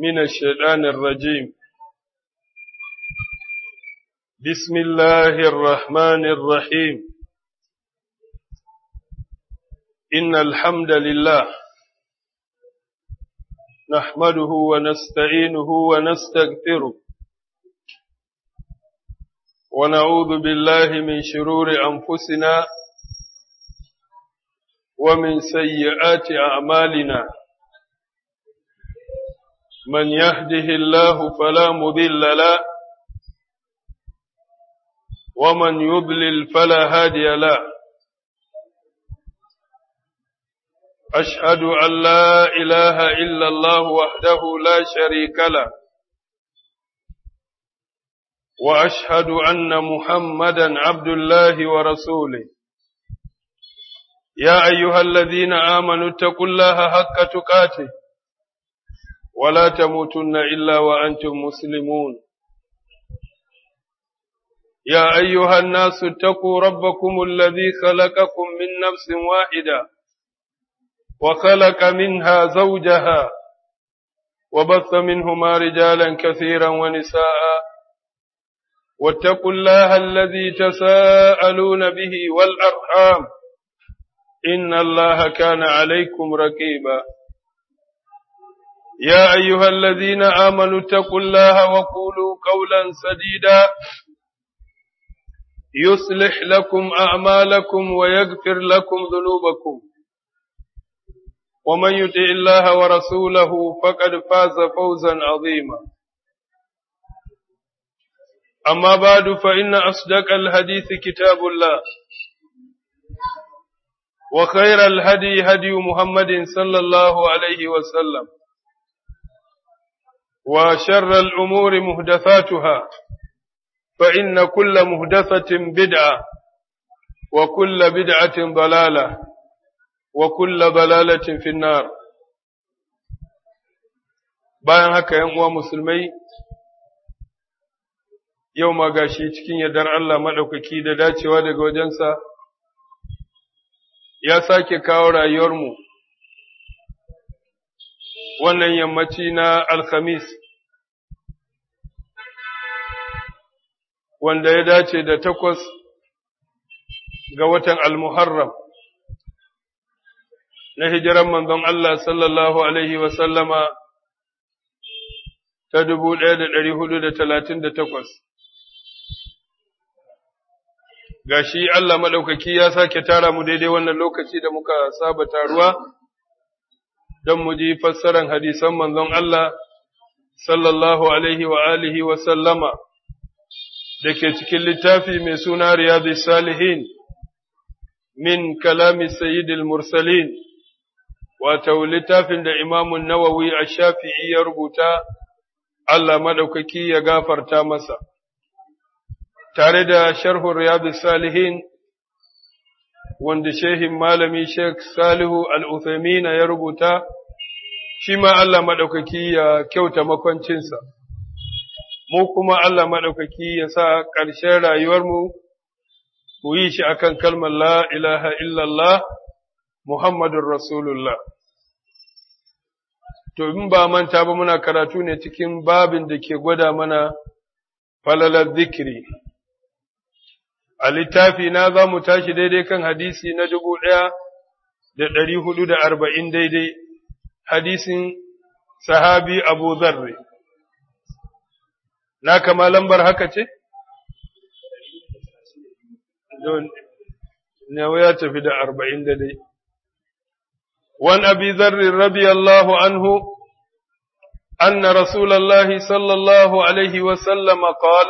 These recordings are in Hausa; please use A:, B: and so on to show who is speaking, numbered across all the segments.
A: من الشيطان الرجيم بسم الله الرحمن الرحيم إن الحمد لله نحمده ونستعينه ونستغفره ونعوذ بالله من شرور أنفسنا ومن سيئات أعمالنا من يهده الله فلا مضل له ومن يضلل فلا هادي له أشهد أن لا إله إلا الله وحده لا شريك له وأشهد أن محمدا عبد الله ورسوله يا أيها الذين آمنوا اتقوا الله حق تقاته ولا تموتن إلا وأنتم مسلمون يا أيها الناس اتقوا ربكم الذي خلقكم من نفس واحدة وخلق منها زوجها وبث منهما رجالا كثيرا ونساء واتقوا الله الذي تساءلون به والأرحام إن الله كان عليكم رقيبا يا أيها الذين آمنوا اتقوا الله وقولوا قولا سديدا يصلح لكم أعمالكم ويغفر لكم ذنوبكم ومن يطع الله ورسوله فقد فاز فوزا عظيما أما بعد فإن أصدق الحديث كتاب الله وخير الهدي هدي محمد صلى الله عليه وسلم وشر الأمور مهدثاتها فإن كل مهدثة بدعة وكل بدعة ضلالة وكل ضلالة في النار bayan haka ‘yan uwa musulmai yau ma gashi cikin yardar Allah maɗaukaki da dacewa daga wajensa ya sake kawo rayuwarmu wannan yammaci na alkhamis wanda ya dace da takwas ga watan almuharram na hijiran manzon Allah sallallahu alaihi wasallama ta dubu ɗaya da ɗari hudu da talatin da takwas ga shi Allah maɗaukaki ya sake tara mu daidai wannan lokaci da muka saba taruwa don mu ji fassaran hadisan manzon Allah sallallahu alaihi wa alihi wa sallama da ke cikin littafi mai suna Riyadu Salihin min kalami Sayyidil Mursalin, wato littafin da Imamun Nawawi a shafi'i ya rubuta, Allah maɗaukaki ya gafarta masa. tare da sharhun riyadu salihin wanda shehin malami Sheikh Salihu Al-Uthaymeen ya rubuta shi ma Allah maɗaukaki ya kyauta makwancinsa mu kuma Allah maɗaukaki ya sa ƙarshen rayuwarmu mu yi shi akan kalmar la ilaha illallah Muhammadun Rasulullah to in ba manta ba muna karatu ne cikin babin da ke gwada mana falalar zikiri a littafi na za mu tashi daidai kan hadisi na dubu ɗaya da ɗari hudu da arba'in daidai, hadisin sahabi Abu Zarre. Na kama lambar haka ce? Nawa ya tafi da arba'in daidai. Wan abi zarri radiyallahu anhu, أن رسول الله صلى الله عليه وسلم قال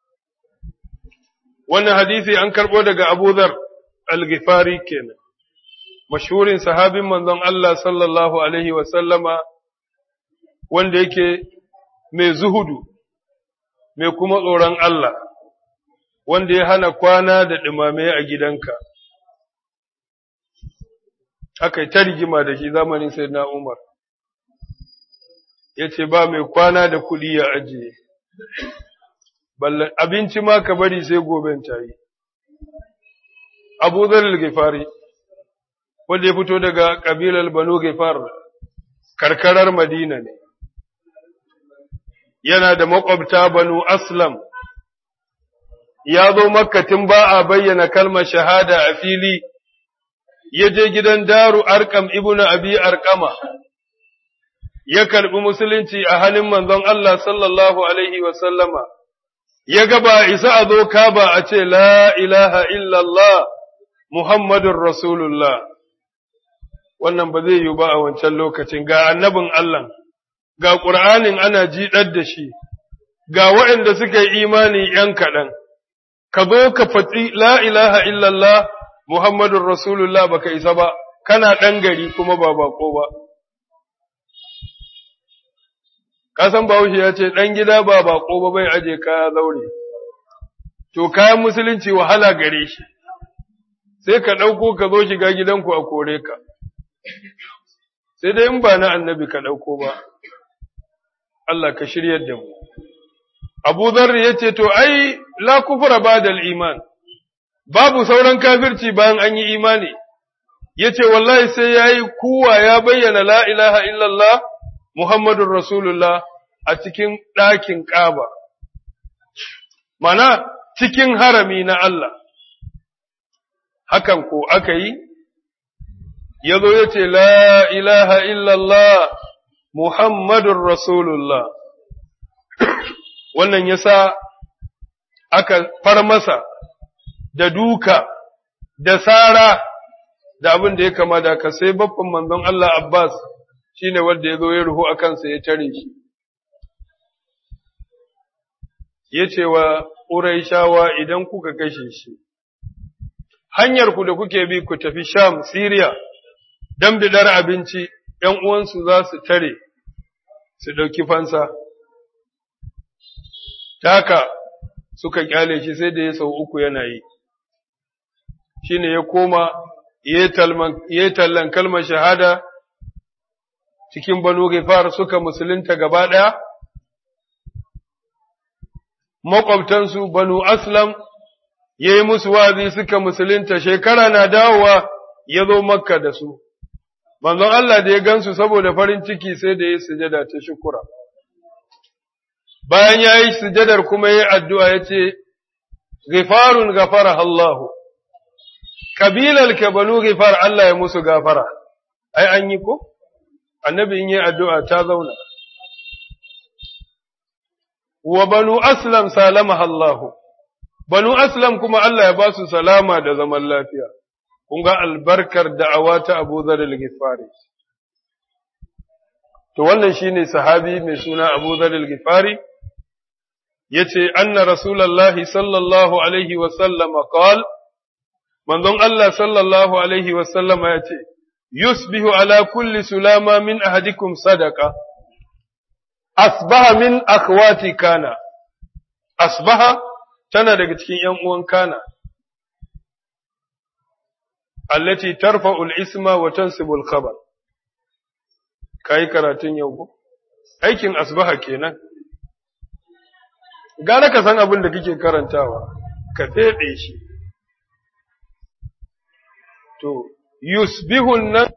A: wannan hadisi an karɓo daga Abu Dhar al-Ghifari kenan mashhurin sahabin manzon Allah sallallahu alaihi wa sallama wanda yake mai zuhudu mai kuma tsoron Allah wanda ya hana kwana da ɗumame a gidanka aka yi ta rigima da shi zamanin Sayyidina Umar ya ce ba mai kwana da kuɗi ya ajiye ballan abinci ma ka bari sai goben ta yi. Abu Zarar Gifari, wanda ya fito daga ƙabilar Banu Gifar, karkarar Madina ne, yana da makwabta banu aslam ya zo makkatin ba a bayyana kalmar shahada a fili ya je gidan daru arkam ibnu abi arkama ya karbi musulunci a hannun manzon Allah sallallahu alaihi wa sallama ya ga ba isa a zo ka ba a ce la ilaha illallah muhammadun rasulullah wannan ba zai yi ba a wancan lokacin ga annabin Allah ga ƙur'anin ana jiɗar da shi ga waɗanda suka yi imani ‘yan kaɗan ka zo ka faɗi la ilaha illallah muhammadun rasulullah baka isa ba kana ɗan gari kuma ba bako ba kasan bahaushe ya ce ɗan gida ba bako ba bai aje kaya zaure to kayan musulunci wahala gare shi sai ka ɗauko ka zo shiga gidanku a kore ka sai dai in ba na annabi ka ɗauko ba Allah ka shiryar da mu Abu Dharr ya ce to ai la kufra ba'da iman babu sauran kafirci bayan an yi imani yace wallahi sai yayi kuwa ya bayyana la ilaha illallah Muhammadur Rasulullah a cikin ɗakin Kaaba mana cikin harami na Allah hakan ko aka yi ya zo ya ce, La ilaha illallah Muhammadun Rasulullah, wannan ya sa aka far masa da duka, da sara, da abin da ya kama da ka sai babban manzon Allah Abbas shi ne wanda ya zo ya ruhu a kansa ya tare shi. Ya ce wa Ƙuraishawa idan kuka kashe shi, hanyarku da kuke bi ku tafi Sham, Siriya, don bidar abinci, ’yan uwansu za su tare, su ɗauki fansa. Taka suka ƙyale shi sai da ya sau uku yana yi, shi ne ya koma, ya yi tallan kalmar shahada cikin banu gifar suka musulunta gaba ɗaya, maƙwabtansu banu aslam ya yi musu wazi suka musulunta shekara na dawowa ya zo makka da su. manzon Allah da ya gansu saboda farin ciki sai da ya sujada ta shukura. Bayan ya yi sujadar kuma ya addu'a ya ce, Gifarun gafara Allahu, kabilar ka banu gifar Allah ya musu gafara, ai an yi ko? Annabi in yi addu'a ta zauna. Wa banu Aslam salama Allahu, banu Aslam kuma Allah ya ba su salama da zaman lafiya. kun ga albarkar da'awa ta Abu Dharr al-Ghifari to wannan shine sahabi mai suna Abu Dharr al-Ghifari yace anna rasulullahi sallallahu alaihi wa sallam qal manzon Allah sallallahu alaihi wa sallam yace yusbihu ala kulli sulama min ahadikum sadaqa asbaha min akhwati kana asbaha tana daga cikin ‘yan uwan kana, allati tarfa'ul isma wa tansibul khabar. Ka yi karatun yau ko? Aikin asbaha kenan. Gara ka san abin da kake karantawa, ka feɗe shi. To, yusbihun nan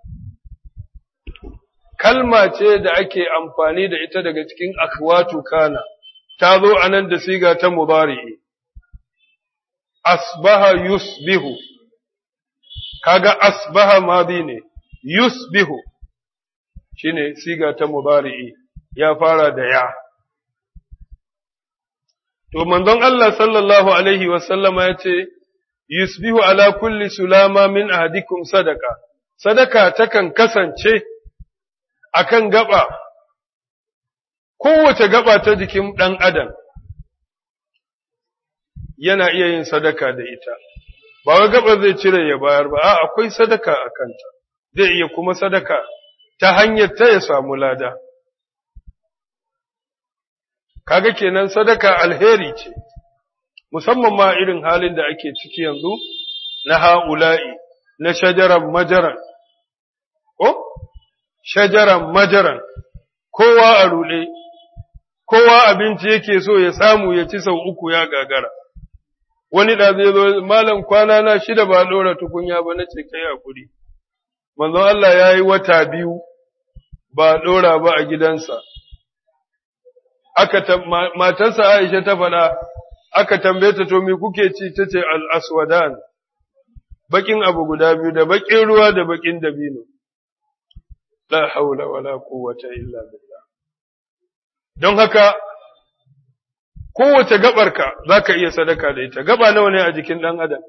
A: kalma ce da ake amfani da ita daga cikin akwatu kana, ta zo a nan da siga ta mubari'i. Asbaha yusbihu, kaga asbaha madi ne, yusbihu, shi ne siga ta mubari'i, ya fara da ya. To, manzon Allah sallallahu Alaihi wasallama ya ce, Yusbihu ala kulli sulama min ahadikum sadaka, sadaka takan kasance akan gaba, kowace gaba ta jikin ɗan adam yana iya yin sadaka da ita, ba wai gaba zai cire ya bayar ba, a akwai sadaka a kanta, zai iya kuma sadaka ta hanyar ta ya samu lada. Kaga kenan sadaka alheri ce, musamman ma irin halin da ake ciki yanzu na ha'ula'i, na shajaran majaran, ko? shajaran majaran, kowa a ruɗe, kowa abinci yake so ya samu ya ci sau uku ya gagara. Wani da zai zo, Malam kwana na shida ba ɗora tukunya ba na ce kai hakuri. Manzon Allah ya yi wata biyu ba ɗora ba a gidansa. aka matarsa Aisha ta faɗa aka tambaye ta to me kuke ci tace al-aswadan bakin abu guda biyu da bakin ruwa da bakin dabino la haula wala quwwata illa billah don haka kowace gabarka zaka iya sadaka da ita gaba nawa ne a jikin dan adam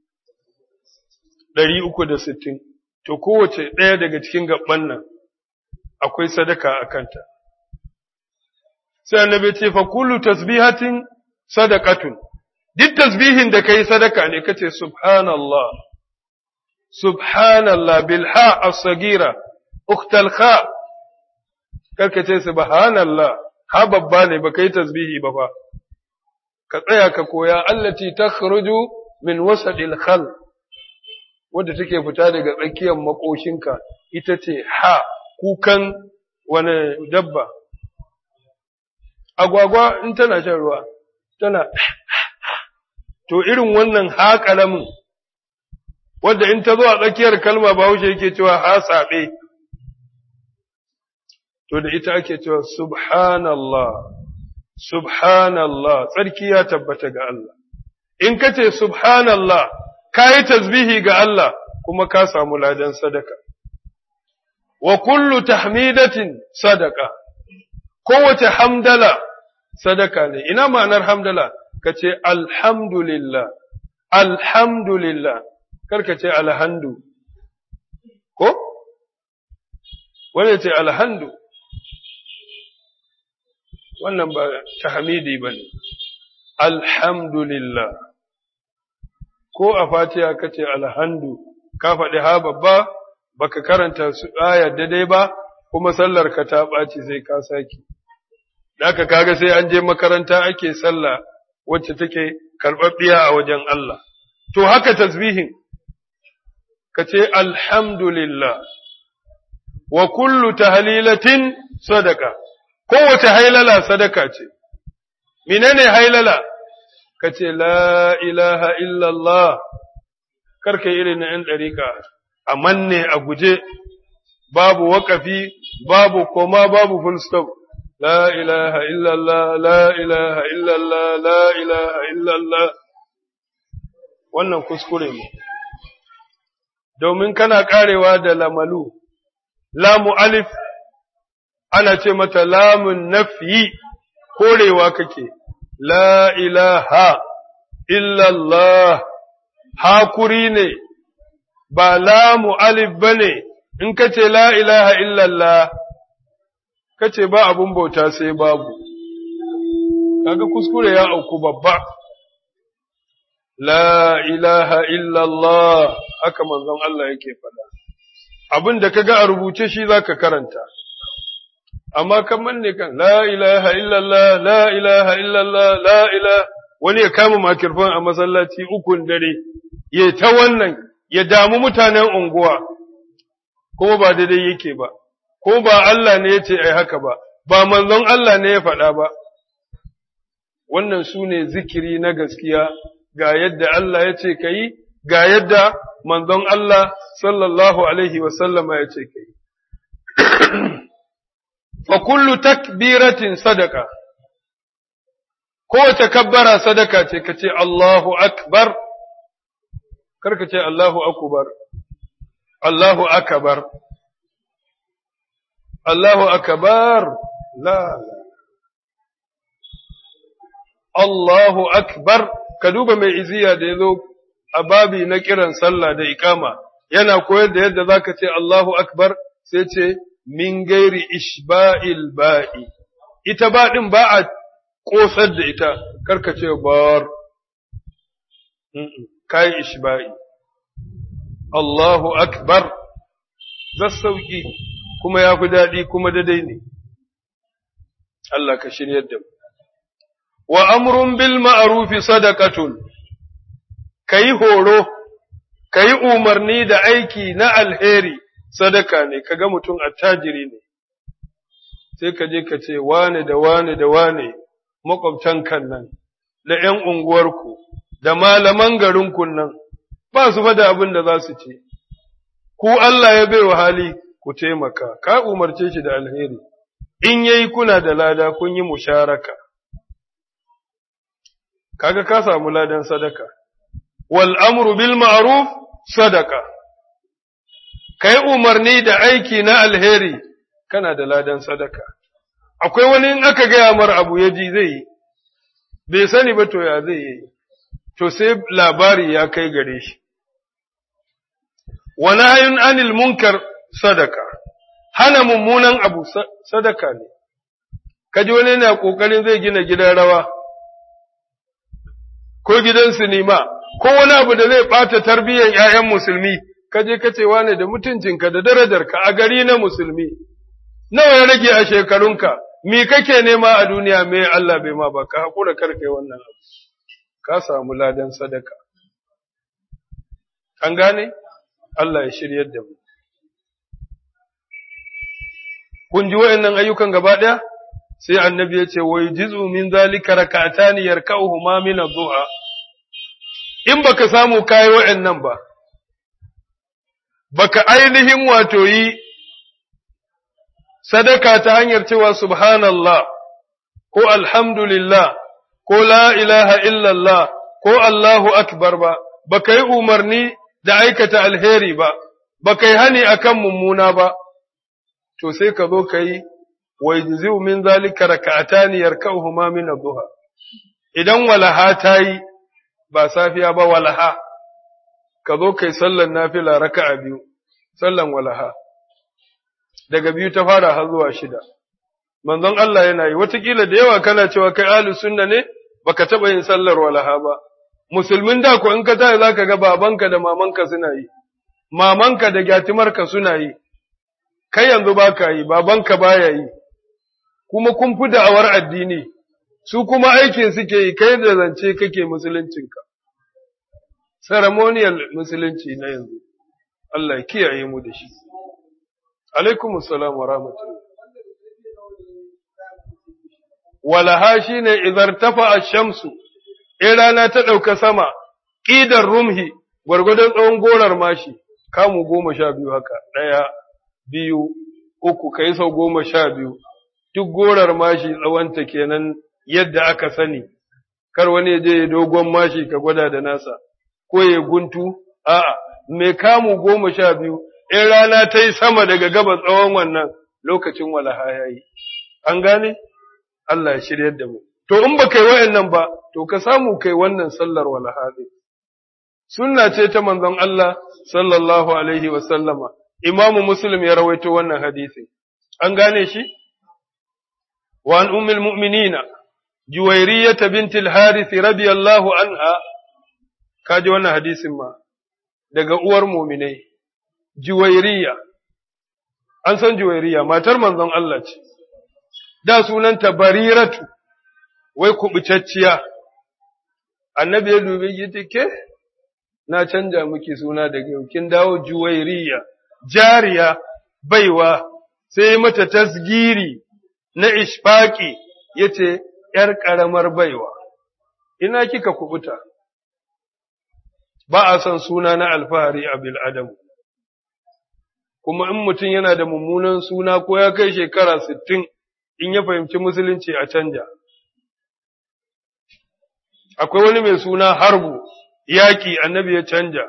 A: 360 to kowace ɗaya daga cikin gaban nan akwai sadaka a kanta sai annabi ce fa kullu tasbihatin sadaqatun duk tasbihin da kai sadaka ne kace subhanallah subhanallah bil ha as-sagira ukhtal kha karka ce subhanallah ha babba ne ba kai tasbihi ba fa ka tsaya ka koya allati takhruju min wasadil khal wadda take fita daga tsakiyar makoshinka ita ce ha kukan wani dabba agwagwa in tana shan ruwa tana to irin wannan ha kalamin wadda in ta zo a tsakiyar kalma bahaushe yake cewa ha saɓe to da ita ake cewa subhanallah subhanallah tsarki ya tabbata ga Allah in ka ce subhanallah ka yi tasbihi ga Allah kuma ka samu ladan sadaka wa kullu tahmidatin sadaka kowace hamdala sadaka ne ina ma'anar hamdala ka ce alhamdulillah alhamdulillah karka ce alhandu ko wanda ce alhandu wannan ba tahmidi ba ne alhamdulillah ko a fatiha ka ce alhandu ka faɗi ha babba baka karanta su aya daidai ba kuma sallar ka ta ɓaci sai ka saki Daka kaga sai an je makaranta ake sallah wacce take karɓaɓɓiya a wajen Allah. To haka tasbihin, ka ce alhamdulillah, wa kullu tahlilatin sadaka, kowace hailala sadaka ce. Menene hailala? Ka ce la ilaha illallah, karka irin na ‘yan ɗariƙa, a manne a guje, babu waƙafi, babu koma, babu full stop. لا إله إلا الله لا إله إلا الله لا إله إلا الله wannan kuskure ne domin kana karewa da lamalu lamu alif ana ce mata lamun nafyi korewa kake la ilaha illallah hakuri ne ba lamu alif bane in kace la ilaha illallah kace ba abun bauta sai babu kaga kuskure ya auku babba la ilaha illallah haka manzon Allah yake faɗa abin da kaga a rubuce shi zaka karanta amma kaman ne kan la ilaha illallah la ilaha illallah la ilaha wani ya kama makirfan a masallaci ukun dare ya ta wannan ya damu mutanen unguwa kuma ba daidai yake ba ko ba Allah ne ya ce ai haka ba, ba manzon Allah ne ya faɗa ba, wannan su ne zikiri na gaskiya ga yadda Allah ya ce ka yi, ga yadda manzon Allah sallallahu Alaihi wasallama ya ce ka yi. Fa kullu takbiratin sadaka, kowace kabbara sadaka ce ka ce Allahu Akbar, karka ce Allahu Akubar, Allahu Akabar. Allahu akbar la Allahu akbar ka duba mai iziya da yazo a babi na kiran sallah da ikama yana koyar da yadda zaka ce Allahu akbar sai ce min gairi ishba'il ba'i ita ba din ba a kosar da ita karka ce bar kai ishba'i Allahu akbar zassauki kuma ya fi daɗi kuma daidai ne. Allah ka shiryar da mu. Wa amrun bil ma'arufi sadaqatun ka yi horo, ka yi umarni da aiki na alheri sadaka ne, ka ga mutum attajiri ne, sai ka je ka ce wane da wane da wane makwabtan kan nan, da ’yan unguwarku, da malaman garinku nan, ba su da abin da za su ce, ku Allah ya bai wa hali ku taimaka, ka umarce shi da alheri, in yayi kuna da lada kun yi musharaka kaga ka samu ladan sadaka wal amru bil ma'ruf sadaka kai umarni da aiki na alheri kana da ladan sadaka akwai wani in aka gaya mar abu ya ji zai yi bai sani ba to ya zai yi to sai labari ya kai gare shi wa nahyun anil munkar sadaka hana mummunan abu sadaka ne kaji wani yana kokarin zai gina gidan rawa ko gidan sinima ko wani abu da zai bata tarbiyyar ƴaƴan musulmi kaje kace wane da mutuncinka da darajarka a gari na musulmi nawa ya rage a shekarunka me kake nema a duniya me Allah bai ma ba ka hakura karkai wannan abu ka samu ladan sadaka an gane Allah ya shiryar da mu kun ji wayannan ayyukan gaba daya sai annabi ya ce wai jizu min zalika rak'atani yarka'uhuma min adh-dhuha in baka samu kai wayannan ba baka ainihin wato yi sadaka ta hanyar cewa subhanallah ko alhamdulillah ko la ilaha illallah ko Allahu akbar ba baka yi umarni da aikata alheri ba baka yi hani akan mummuna ba to sai ka zo ka yi ويجزئ من ذلك ركعتان يركعهما من الضحى idan walaha ta yi ba safiya ba walaha ka zo kai sallan nafila raka'a biyu sallan walaha daga biyu ta fara har zuwa shida manzon Allah yana yi watakila da yawa kana cewa kai ahli sunna ne baka taba yin sallar walaha ba musulmin da ko in ka tayi zaka ga babanka da mamanka suna yi mamanka da gyatimarka suna yi kai yanzu baka yi babanka baya yi kuma kun fi da'awar addini, su kuma aikin suke yi kai da zance kake musuluncinka, ceremonial musulunci na yanzu, Allah kiyaye mu da shi. Alaikum salam wa rahmatullah. Walaha shi ne izar tafa a shamsu, in rana ta ɗauka sama, ƙidar rumhi, gwargwadon tsawon gorar mashi, kamu goma sha biyu haka, ɗaya, biyu, uku, kai sau goma sha biyu. duk gorar mashi tsawonta kenan yadda aka sani, kar wani je ya dogon mashi ka gwada da nasa, ko ya guntu, a'a, mai kamu goma sha biyu, in rana ta yi sama daga gaba tsawon wannan lokacin walaha ya yi, an gane? Allah ya shiryar da mu. To, in ba kai wa'yannan ba, to ka samu kai wannan sallar walaha ɗin. Sunna ce ta manzon Allah sallallahu alaihi wa sallama, Imamu Muslim ya rawaito wannan hadisi. An gane shi? وعن أم المؤمنين جويرية بنت الحارث رضي الله عنها kaji wannan hadisin ma daga uwar muminai juwairiya an san juwairiya matar manzon Allah ce da sunanta bariratu wai kubutacciya annabi ya dubi yace ke na canja miki suna daga yau kin dawo juwairiya jariya baiwa sai mata tasgiri na ishfaki ya ce, ’yar ƙaramar baiwa, ina kika kubuta, ba a son suna na alfahari a bil'adamu, kuma in mutum yana da mummunan suna ko ya kai shekara sittin in ya fahimci musulunci a canja. Akwai wani mai suna harbu, yaƙi annabi ya canja.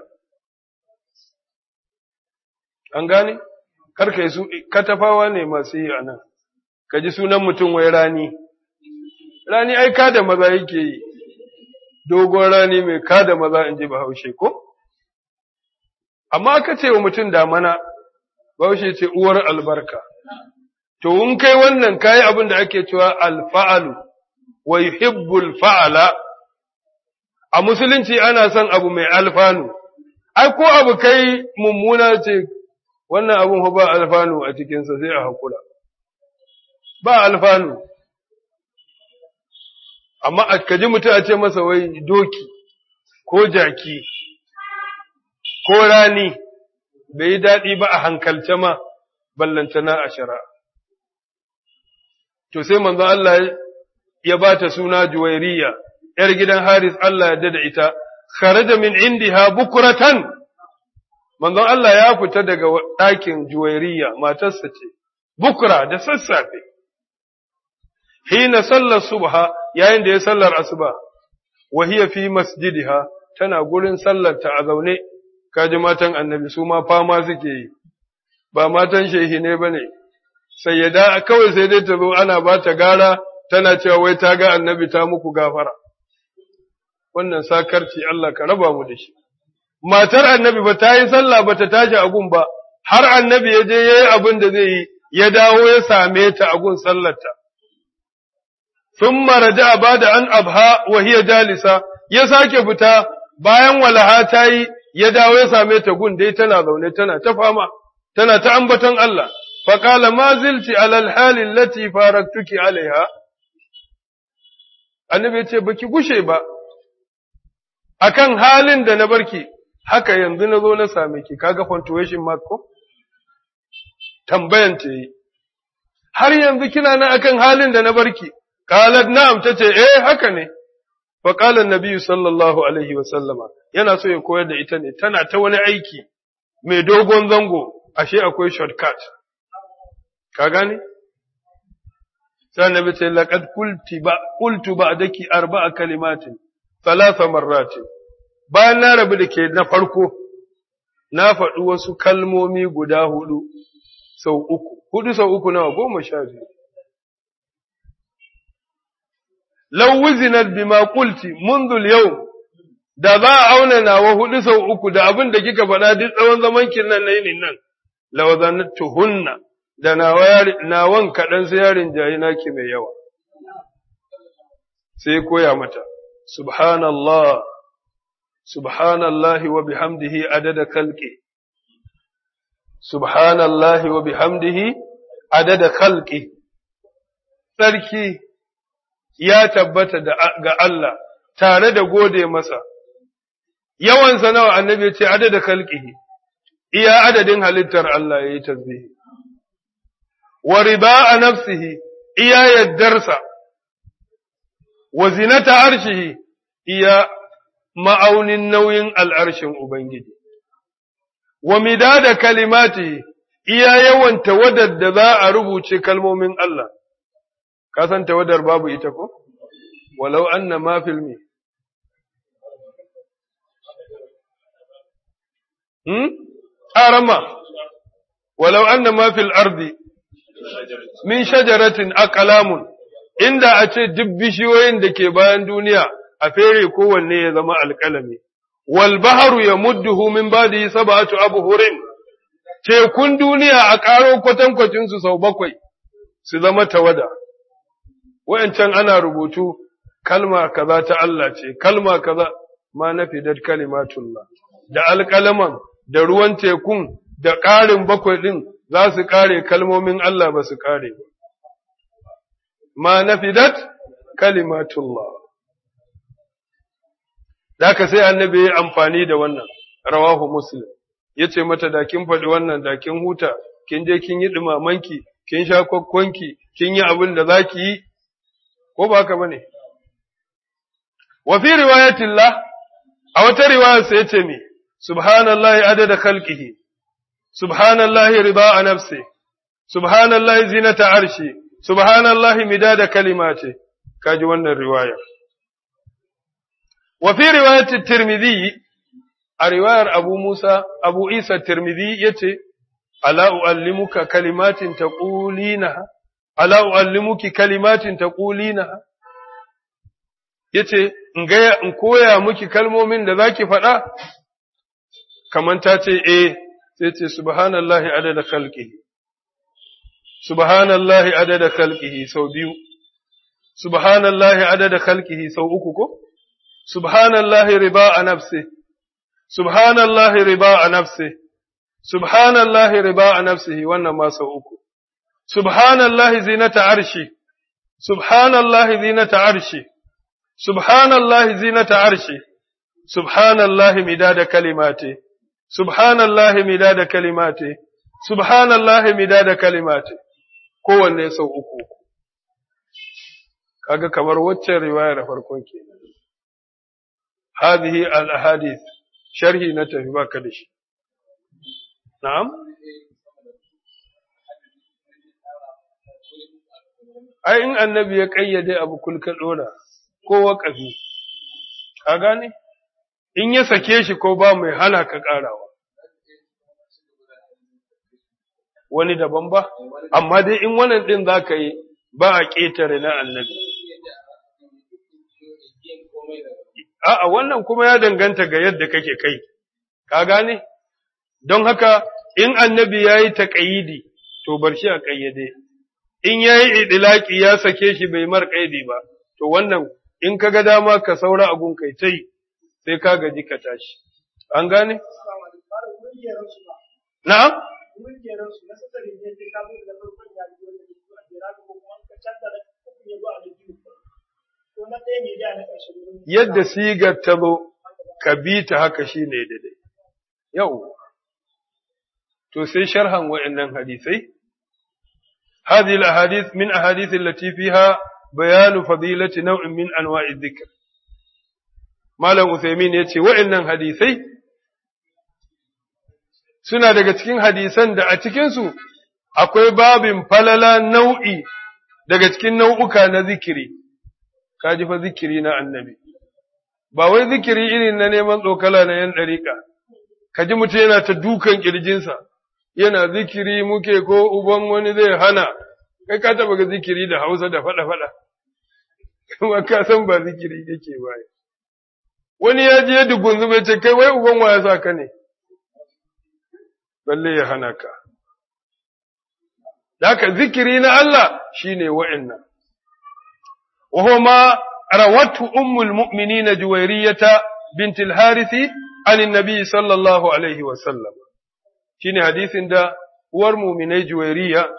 A: An gane? Karka yi su, katafawa ne masu yi a nan. ka ji sunan mutum wai rani, rani ai kada maza yake yi, dogon rani mai kada maza in ji bahaushe ko? Amma aka ce wa mutum damana, bahaushe ce uwar albarka, to in kai wannan kayi abin da ake cewa alfa'alu, wa yuhibbul fa'ala, a musulunci ana son abu mai alfanu, ai ko abu kai mummuna ce, wannan abun ba alfanu a cikinsa sai a haƙura. ba alfanu, amma a kaji mutum a ce masa wai doki, ko jaki, ko rani, bai yi daɗi ba a hankalce ma, ballantana a shara. To sai manzo Allah ya ba ta suna juwairiya, ‘yar gidan Haris Allah ya da ita, kharaja min indiha bukuratan, manzon Allah ya fita daga ɗakin juwairiya, matarsa ce, bukura da sassafe. hina sallar subha yayin da ya sallar asuba wa hiya fi masjidiha tana gurin sallar ta a zaune kaji matan annabi su ma fama suke yi ba matan shehi ne bane sai ya da kawai sai dai ta zo ana ba ta gara tana cewa wai ta ga annabi ta muku gafara wannan sakarci Allah ka raba mu da shi matar annabi ba ta yi sallah ba ta tashi a gun ba har annabi ya je yayi abin da zai yi ya dawo ya same ta a gun sallarta thumma raja'a bada an abha wa hiya jalisa ya sake fita bayan walaha ta yi ya dawo ya same ta gun dai tana zaune tana ta fama tana ta ambaton Allah fa qala ma zilti ala al-hali allati faraktuki alaiha annabi ya ce baki gushe ba akan halin da na barki haka yanzu na zo na same ki kaga punctuation mark ko tambayan ta yi har yanzu kina nan akan halin da na barki qalat na'am tace eh haka ne fa qala an sallallahu alaihi wa sallama yana so ya koyar da ita ne tana ta wani aiki mai dogon zango ashe akwai shortcut ka gane sai annabi ce laqad qulti ba qultu ba'daki arba'a kalimatin thalatha marratin bayan na rabu da ke na farko na faɗi wasu kalmomi guda hudu sau uku hudu sau uku nawa goma sha biyu law wuzinat bima qulti منذ اليوم da za a auna nawa hudu sau uku da abin da kika faɗa duk tsawon zaman kin nan na yinin nan lawazantuhunna da nawan kaɗan sai yarin jayi naki mai yawa sai koya mata subhanallah subhanallahi wa bihamdihi adada khalqi subhanallahi wa bihamdihi adada khalqi sarki ya tabbata ga Allah tare da gode masa yawansa nawa annabi ya ce adada khalqihi iya adadin halittar Allah yayi tasbihi wa riba'a nafsihi iya yaddarsa wa zinata arshihi iya ma'aunin nauyin al'arshin Ubangiji, wa midada kalimati iya yawan tawadar da za a rubuce kalmomin Allah, ka san tawadar babu ita ko? Walau anna ma filmi. Hmm? Arama, walau anna ma fil ardi min shajaratin aqlamun inda a ce duk bishiyoyin da ke bayan duniya a fere kowanne ya zama alƙalami, wal baharu ya mudduhu min badi sab'atu abhurin tekun duniya a ƙaro kwatankwacin su sau bakwai su zama tawada wayancan ana rubutu kalma kaza ta Allah ce kalma kaza ma nafidat kalimatullah da alƙalaman da ruwan tekun da ƙarin bakwai ɗin za su ƙare kalmomin Allah ba su ƙare ba ma nafidat kalimatullah da ka sai annabi ya amfani da wannan rawahu muslim ya ce mata da kin faɗi wannan da kin huta kin je kin yi ɗumamanki kin sha kwakwanki kin yi abin da za ki yi ko ba haka bane wa fi riwayatillah a wata riwaya sai ce me subhanallahi adada khalqihi subhanallahi rida'a nafsi subhanallahi zinata arshi subhanallahi midada kalimati kaji wannan riwaya وفي رواية الترمذي رواية أبو موسى أبو عيسى الترمذي يتي ألا أعلمك كلمات تقولينها ألا أعلمك كلمات تقولينها yace in gaya in koya miki kalmomin da zaki faɗa kaman ta ce eh sai ce subhanallahi adada khalqihi subhanallahi adada khalqihi sau biyu subhanallahi adada khalqihi sau uku ko سبحان الله رضاء نفسه سبحان الله رضاء نفسه سبحان الله رضاء نفسه wannan ma sau uku سبحان الله زينة عرشي سبحان الله زينة عرشي سبحان الله زينة عرشي سبحان الله مداد كلماته سبحان الله مداد كلماته سبحان الله مداد كلماته kowanne sau uku kaga kamar waccan riwaya da farkon kenan هذه الأحاديث شرحي نتفي باكدش نعم ai in annabi ya kayyade abu kulka dora ko waƙafi ka gane in ya sake shi ko ba mai hana ka ƙarawa wani daban ba amma dai in wannan ɗin za ka yi ba a ƙetare na annabi a'a wannan kuma ya danganta ga yadda kake kai ka gane don haka in annabi ya yi taƙayidi to bar shi a ƙayyade in ya yi idilaki ya sake shi bai mar ƙaidi ba to wannan in ka ga dama ka saura abun kai ta yi sai ka gaji ka tashi an gane na'am yadda sigar ta zo ka bi ta haka shi ne daidai yau to sai sharhan wa'annan hadisai هذه الأحاديث من أحاديث التي فيها بيان فضيلة نوع من أنواع الذكر Malam Uthaymin ya ce, wa'innan hadisai suna daga cikin hadisan da a cikinsu akwai babin falala nau'i daga cikin nau'uka na zikiri, ka ji fa zikiri na annabi, ba wai zikiri irin na neman tsokala na ‘yan ɗariƙa, ka ji mutum yana ta dukan ƙirjinsa, yana zikiri muke ko uban wani zai hana, kai ka taɓa ga zikiri da hausa da faɗa-faɗa, kuma ka san ba zikiri yake baya. wani ya je dugun zube ce kai wai uban wa ya sa ka ne balle ya hana ka Daka zikiri na Allah shine wa'annan wa huwa ma rawatu ummul mu'minina juwairiyata bint al-harith an annabi sallallahu alaihi wa sallam shine hadisin da uwar mu'minai juwairiya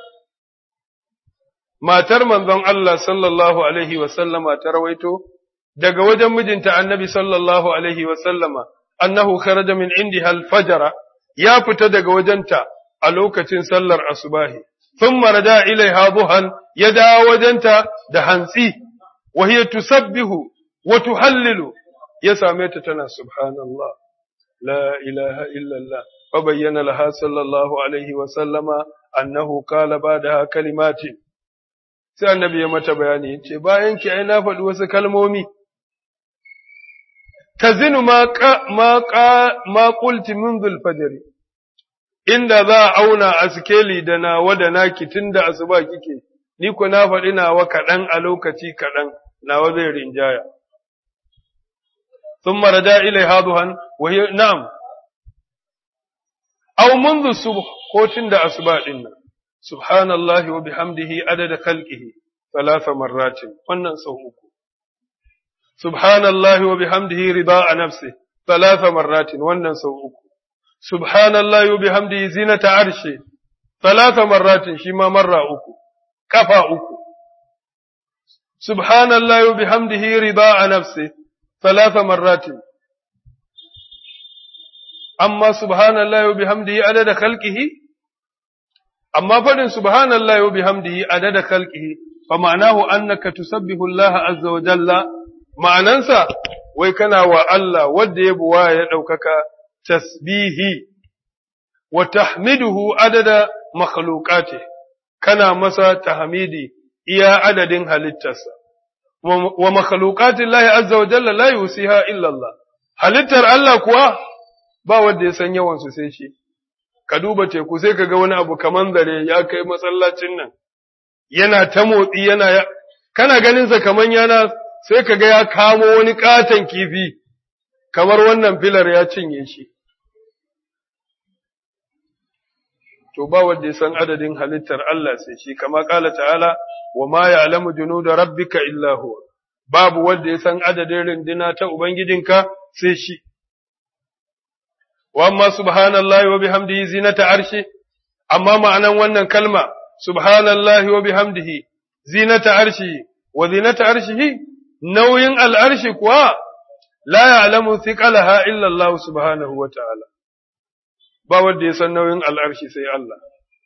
A: matar manzon Allah sallallahu alaihi wa sallama ta rawaito daga wajen mijinta annabi sallallahu alaihi wa sallama annahu kharaja min indiha al-fajr ya fita daga wajenta a lokacin sallar asubahi thumma raja ilaiha duhan ya dawo wajenta da hantsi wa hiya tusabbihu wa tuhallilu ya same ta tana subhanallah la ilaha illa Allah fa bayyana laha sallallahu alaihi wa sallama annahu qala ba'daha kalimatin sai annabi ya mata bayani yace bayan ki ai na faɗi wasu kalmomi tazinu ma ma ma qulti منذ الفجر inda za a auna a sikeli da nawa da naki tunda asuba kike ni ku na faɗi nawa kaɗan a lokaci kaɗan nawa zai rinjaya ثم رجع إليها ضحى وهي نعم أو منذ الصبح قوتين دا أسباء سبحان الله وبحمده عدد خلقه ثلاث مرات wannan sau uku سبحان الله وبحمده رضاء نفسه ثلاث مرات wannan sau uku سبحان الله وبحمده زينة عرشه ثلاث مرات شما مرة uku kafa uku سبحان الله وبحمده رضاء نفسه ثلاث مرات أما سبحان الله وبحمده عدد خلقه أما فدن سبحان الله وبحمده عدد خلقه فمعناه أنك تسبح الله عز وجل معننسا ويكنا وألا ودي بوايا يدوكك تسبيه وتحمده عدد مخلوقاته كنا مسا تحميدي إيا عدد هلتسا wa makhluqatin Allah azza wa jalla la yusiha illa Allah halittar Allah kuwa ba wanda ya san yawan su sai shi ka duba teku sai kaga wani abu kaman zare ya kai masallacin nan yana ta motsi yana kana ganin sa kaman yana sai kaga ya kamo wani katon kifi kamar wannan filar ya cinye shi to ba wanda ya san adadin halittar Allah sai shi kama kala ta'ala wa ma ya'lamu junuda rabbika illa huwa babu wanda ya san adadin rindina ta ubangijinka sai shi wa amma subhanallahi wa bihamdihi zinata arshi amma ma'anan wannan kalma subhanallahi wa bihamdihi zinata arshi wa zinata arshihi nauyin al'arshi kuwa la ya'lamu thiqalaha illa Allah subhanahu wa ta'ala ba wanda ya san nauyin al'arshi sai Allah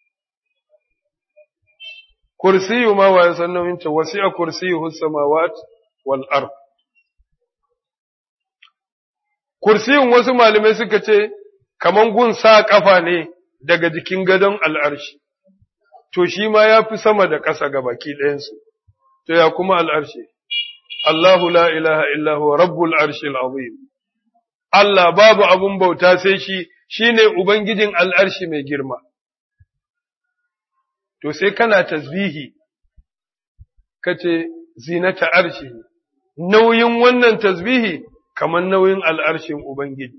A: kursiyu ma wa san nauyin ta wasi'a kursiyuhu samawat wal ard kursiyun wasu malamai suka ce kaman gun sa kafa ne daga jikin gadon al'arshi to shi ma ya fi sama da ƙasa ga baki ɗayansu, to ya kuma al'arshi, Allahu la ilaha illahu rabbul arshil azim. Allah babu abun bauta sai shi, shi ne Ubangijin al'arshi mai girma. To sai kana tasbihi, ka ce zinata arshi, nauyin wannan tasbihi kamar nauyin al'arshin Ubangiji.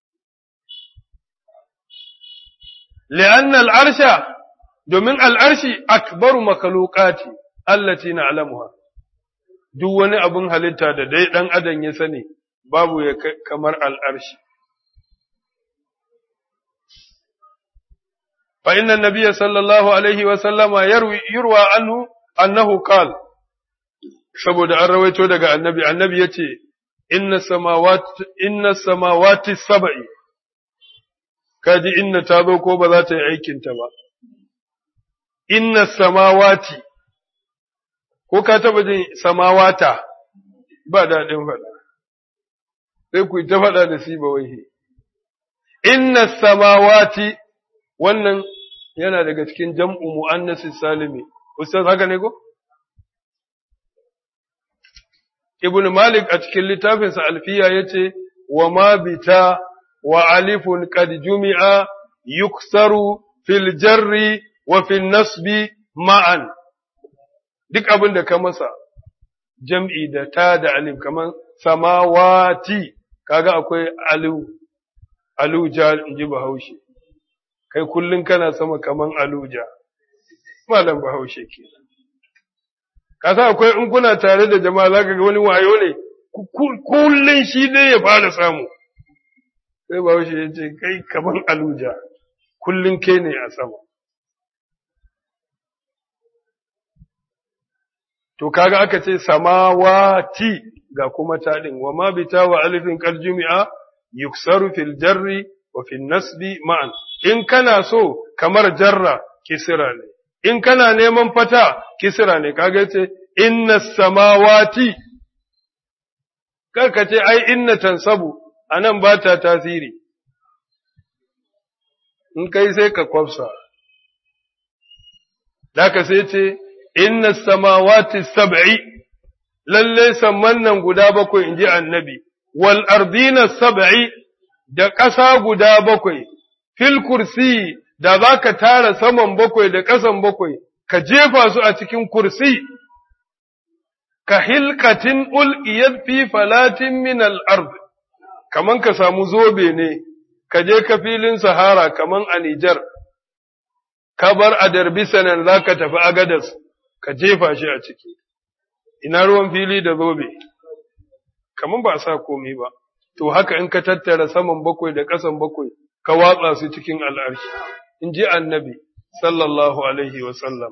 A: Li'an al'arsha, domin al'arshi akbaru makalukati, allati na alamuwa, duk wani abin halitta da dai ɗan adam ya sani, babu ya kamar al'arshi. فإن النبي صلى الله عليه وسلم يروي يروى عنه أنه قال saboda an rawaito daga annabi annabi yace inna samawati inna samawati sab'i kaji inna ta zo ko ba za ta yi aikin ta ba inna samawati ko ka taba jin samawata ba daɗin faɗa sai ku ta faɗa da si ba wai inna samawati wannan yana daga cikin jam'u mu'annasi salimi, Ustaz haka ne ko? Ibn Malik a cikin littafinsa alfiya ya ce, wa ma bita wa alifun qad jumi'a yuksaru fil jarri wa fil nasbi ma'an. Duk abin da ka masa, jam'i da ta da alif kamar samawati, kaga akwai alu, aluja in ji bahaushe. kai kullum kana sama kaman aluja, malam bahaushe ke. Kasa akwai in kuna tare da jama'a za ka ga wani wayo ne, kullum shi dai ya fara samu. Sai bahaushe ya ce, kai kaman aluja, kullum ke ne a sama. To kaga aka ce samawati ga kuma taɗin, wa ma bita wa alifin ƙarjumi'a, yuksaru fil jarri wa fil nasbi ma'an. in kana so kamar jarra kisira ne, in kana neman fata kisira ne, kaga ce, inna samawati, karka ce, ai, inna tansabu, a nan ba ta tasiri, in kai sai ka kwafsa, Daka sai ce, inna samawati sab'i, lalle samman nan guda bakwai in ji annabi, wal ardina sab'i da ƙasa guda bakwai, fil kursi da za ka tara saman bakwai da ƙasan bakwai, ka jefa su a cikin kursi, ka hilkatin ul'iyar fi falatin min al'ard, kaman ka samu zobe ne, ka je ka filin Sahara kaman a Nijar, ka bar a darbisanan za ka tafi Agadas, ka jefa shi a ciki, ina ruwan fili da zobe, kaman ba sa komi ba, to haka in ka tattara saman bakwai da ƙasan bakwai, ka watsa su cikin al'arshi, in ji annabi, sallallahu Alaihi wasallam.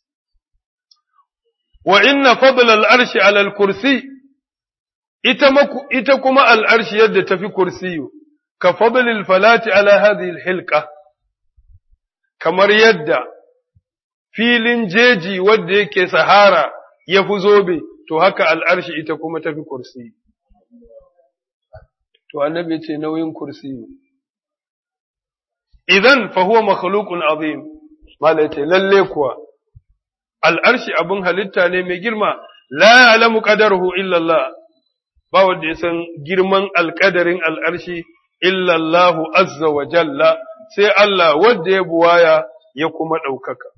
A: Wa inna fadl al'arshi alal kursi, ita kuma al'arshi yadda tafi kursiyu, ka fadlil falati ala hadhihi hilka, kamar yadda filin jeji wadda yake sahara ya fi zobe, to haka al'arshi ita kuma tafi kursiyu. To, annabi ce nauyin kursiyu. idan fa huwa makhluqun azim mala yace lalle kuwa al'arshi abun halitta ne mai girma la ya'lamu qadaruhu illa Allah ba wanda ya san girman alƙadarin al'arshi illa Allah azza wa jalla sai Allah wanda ya buwaya ya kuma ɗaukaka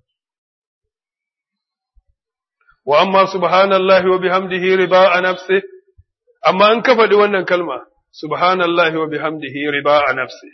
A: wa amma subhanallahi wa bihamdihi riba a nafsi amma an ka faɗi wannan kalma subhanallahi wa bihamdihi riba a nafsi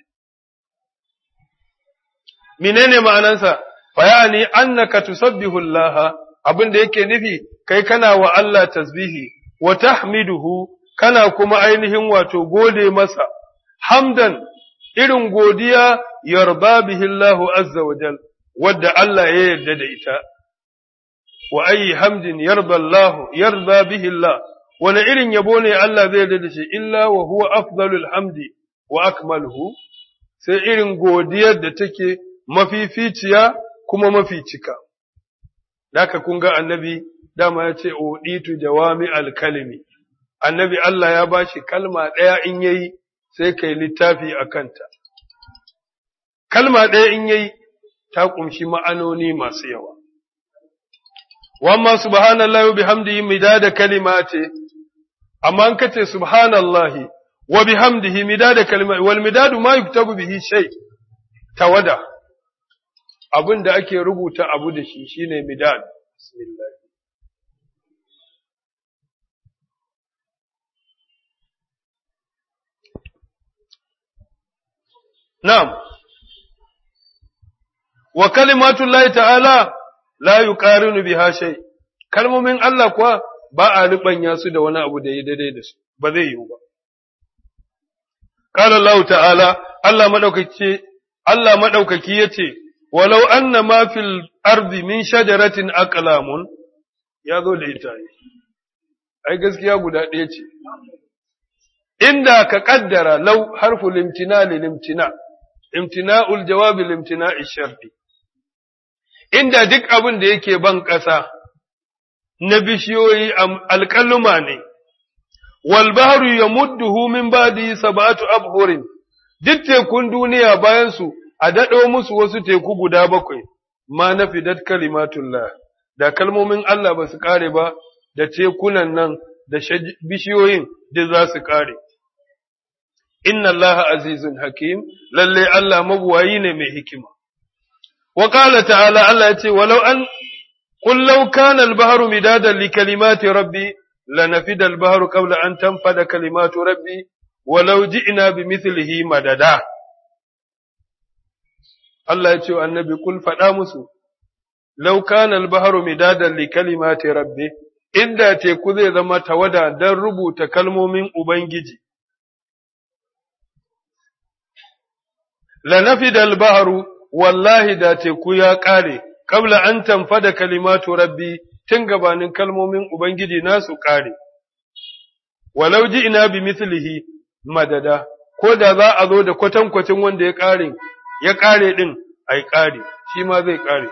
A: menene ma'anansa fa ya'ani annaka tusabbihu Allah abin da yake nufi kai kana wa Allah tasbihi wa tahmiduhu kana kuma ainihin wato gode masa hamdan irin godiya yarda bihi Allah azza wa jal wadda Allah ya yarda da ita wa ayi hamdin yarda Allah yarda bihi Allah wani irin yabo ne Allah zai yarda da shi illa wa huwa afdalul hamdi wa akmaluhu sai irin godiyar da take mafificiya kuma mafi cika. Daka kun ga annabi dama ya ce, Oɗitu jawami alkalimi, annabi Allah ya ba shi kalma ɗaya in yayi sai kai littafi a kanta. Kalma ɗaya in yayi, ta ƙunshi ma'anoni masu yawa. Wamma subhanallahi wa bihamdihi midada kalimati amma an kace subhanallahi wa bihamdihi midada kalimati wal midadu ma yuktabu bihi shay tawada abin da ake rubuta abu da shi shine midad bismillah Na'am, wa kalimatullahi ta'ala la yuqarinu biha shay kalmomin Allah kuwa ba a rubanya su da wani abu da ya daidai da su ba zai yiwu ba qala Allah ta'ala Allah madaukaki Allah madaukaki yace walau anna ma fil ardi min shajaratin aqlamun ya zo da ita ai gaskiya guda ɗaya ce inda ka kaddara law harfu limtina limtina imtina'ul jawabi limtina'i sharti inda duk abin da yake ban ƙasa na bishiyoyi alƙaluma ne, wal bahru ya mudduhu min badi sabatu abhurin, duk tekun duniya bayansu a daɗo musu wasu teku guda bakwai, ma na fidat kalimatullah, da kalmomin Allah ba su ƙare ba, da tekunan nan da bishiyoyin duk za su ƙare. Inna Allah azizun hakim, lalle Allah mabuwayi ne mai hikima. وقال تعالى الله يتي ولو أن قل لو كان البحر مدادا لكلمات ربي لنفد البحر قبل أن تنفد كلمات ربي ولو جئنا بمثله مددا الله يتي النبي قل فدامسو لو كان البحر مدادا لكلمات ربي inda teku zai zama tawada don rubuta kalmomin Ubangiji. Lanafida al-baharu wallahi da teku ya ƙare, kabla an tamfada kalimatu rabbi tun gabanin kalmomin Ubangiji nasu ƙare. Walau ji ina bi mislihi madada, ko da za a zo da kwatankwacin wanda ya ƙare, ya ƙare ɗin, ai ƙare, shi ma zai ƙare.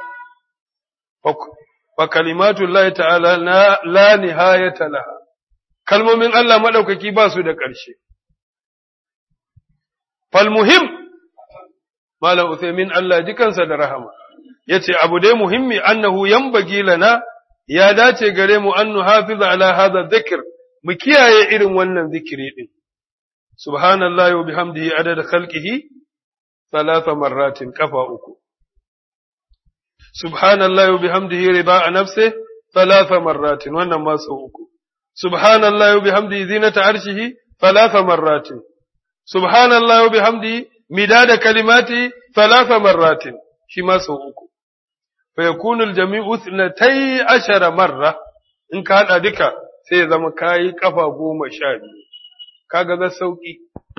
A: Fa kalimatu Allah ta'ala la nihayata laha, kalmomin Allah maɗaukaki ba su da ƙarshe. Falmuhim, Malam Uthaymin Allah ji kansa da rahama, ya ce, Abu dai muhimmi annahu yambagi lana ya dace gare mu an nuhafiza ala hadha dhikr mu kiyaye irin wannan zikiri din. Subhanallah wa bihamdihi adad khalqihi thalatha marratin kafa uku. Subhanallah wa bihamdihi riba nafsi thalatha marratin wannan ma sau uku. Subhanallah wa bihamdihi zinata arshihi thalatha marratin. Subhanallah wa bihamdihi midada kalimati thalatha marratin shi ma sau uku fa yakunu aljami'u ithnatay ashara marra in ka hada duka sai ya zama kayi kafa goma sha biyu kaga za sauki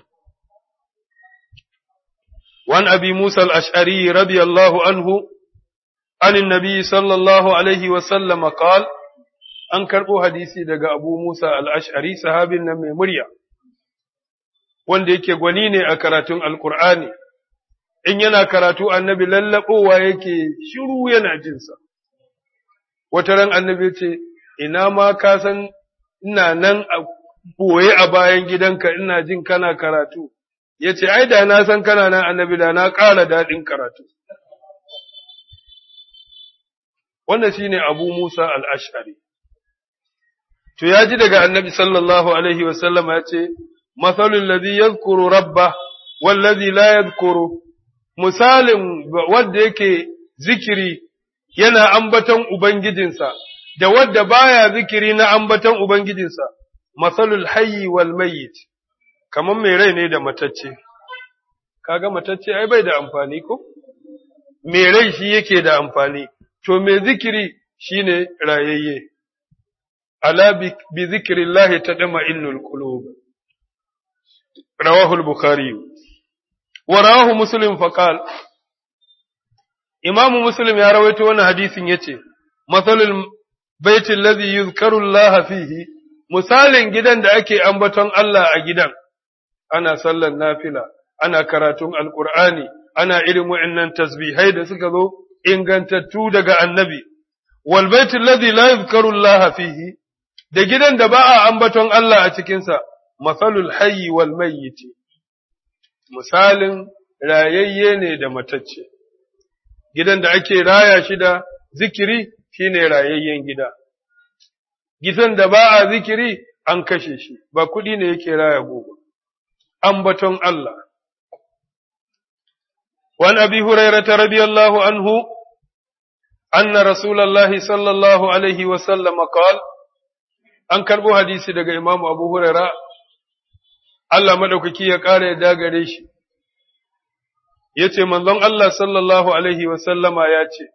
A: وعن أبي موسى الأشعري رضي الله عنه عن النبي صلى الله عليه وسلم قال an karɓo hadisi daga Abu Musa al'ash'ari sahabin nan mai murya, wanda yake gwani ne a karatun Alƙur'ani, in yana karatu annabi lallaɓowa yake shiru yana jinsa. Wata ran annabi ce, Ina ma ka san ina nan a ɓoye a bayan gidanka ina jin kana karatu, ya ce, Ai, da na san kana nan annabi da na ƙara daɗin karatu. Wannan shi ne Abu Musa al'ash'ari. To, ya ji daga annabi sallallahu Alaihi wasallama ya ce, Matsalin lazi ya rabba, wallazi la ya misalin wadda yake zikiri yana ambaton Ubangijinsa, da wadda baya zikiri na ambaton Ubangijinsa, matsalul hayyi wal mayyit, kamar mai rai ne da matacce. Kaga matacce ai bai da amfani ko? Mai rai shi yake da amfani, to mai zikiri shi ne rayayye. ala bi zikirillahi tadma innul qulub rawahu al-bukhari wa rawahu muslim faqal imamu muslim ya rawaito wannan hadisin yace masalul baiti alladhi yuzkaru Allah fihi misalin gidan da ake ambaton Allah a gidan ana sallan nafila ana karatun alqur'ani ana irin wa'annan tasbihai da suka zo ingantattu daga annabi wal baiti alladhi la yuzkaru Allah fihi da gidan da ba a ambaton Allah a cikinsa, matsalul hayyi wal mayyiti, misalin rayayye ne da matacce. gidan da ake raya shi da zikiri shine rayayyen gida gidan da ba a zikiri an kashe shi ba kuɗi ne yake raya gobe ambaton Allah وعن أبي هريرة رضي الله عنه أن رسول الله صلى الله عليه وسلم قال an karɓo hadisi daga Imam Abu Huraira Allah madaukaki ya ƙara ya dagare shi ya ce manzon Allah sallallahu alaihi wasallama ya ce